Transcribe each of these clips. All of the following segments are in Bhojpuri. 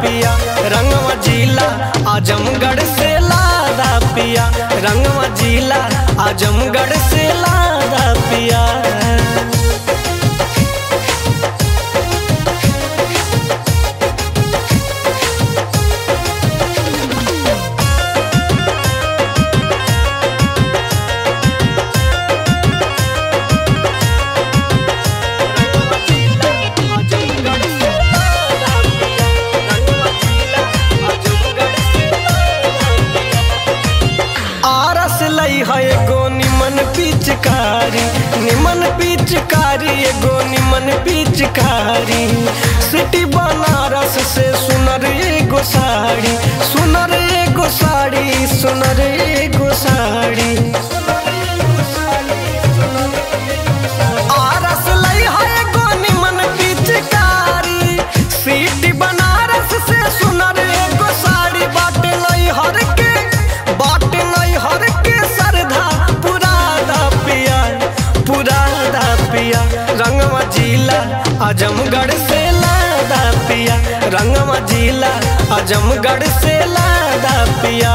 पिया रंगवा जिला आजमगढ़ से लादा पिया रंगवा जिला आजमगढ़ से लादा पिया आरस लई है एगो निमन पिचकारी निमन पिचकारी एगो निमन पिचकारी सिटी बनारस से सुनर एगो साड़ी सुनर एगो साड़ी सुनर एगो साड़ी आरस लई है एगो निमन पिचकारी सिटी बनारस से सुनर एगो साड़ी बाटे लई हर के बाटे लई हर के सरधा पुरादा पिया पुरादा पिया रंगवा जिला आजमगढ़ से लादा पिया रंगवा जिला आजमगढ़ से लादा पिया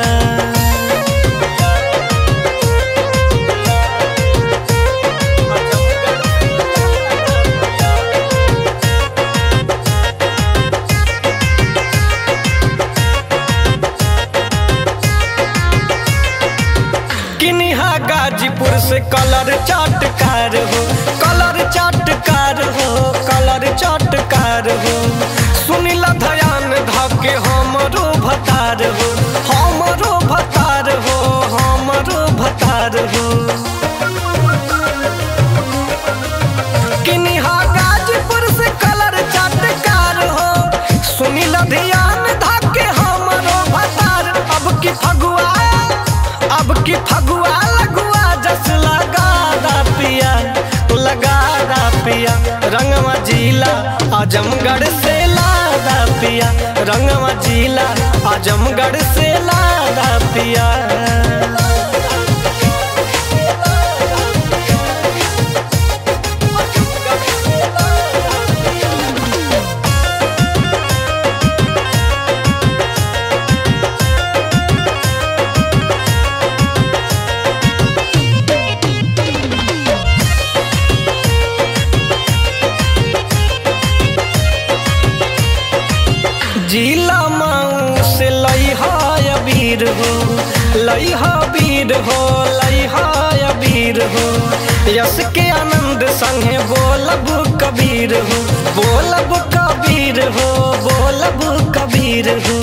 किनिहा गाजीपुर से कलर चाटकार हो कलर चाटकार हो कलर चाटकार हो सुनिला धयान धके हमरो भतार हो हमरो भतार हो हमरो भतार हो किनिहा गाजीपुर से कलर चाटकार हो सुनिला ध्यान धके हमरो भतार अब की फगुआ अब की फगुआ लगुआ जस लगा दा पिया लगा दा पिया रंगवा जिला आजमगढ़ से लादा पिया रंगवा जिला आजमगढ़ से लादा पिया जिला माऊ से लइहा अबीर हो लइहा वीर हो लइहा अबीर हो यस के आनंद संगे बोलब कबीर हो बोलब कबीर हो बोलब कबीर हो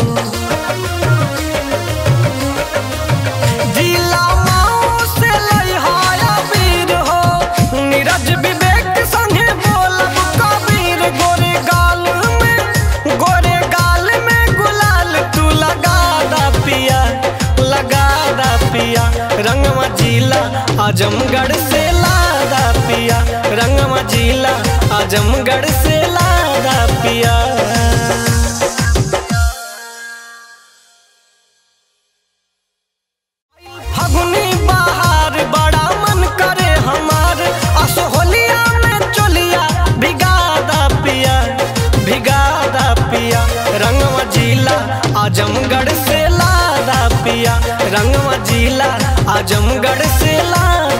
जिला माऊ से लइहा अबीर हो नीरज विवेक संगे बोलब कबीर गोरे गाल में गोरे गाल में गुलाल तू लगा दा पिया लगा दा पिया रंगवा जिला आजमगढ़ से लादा पिया रंगवा जिला आजमगढ़ से लादा पिया फगुनी बहार बड़ा मन करे हमार असोहलिया में चोलिया भिगादा पिया भिगादा पिया रंगवा जिला आजमगढ़ से लादा पिया रंगवा जिला आजमगढ़ से लादा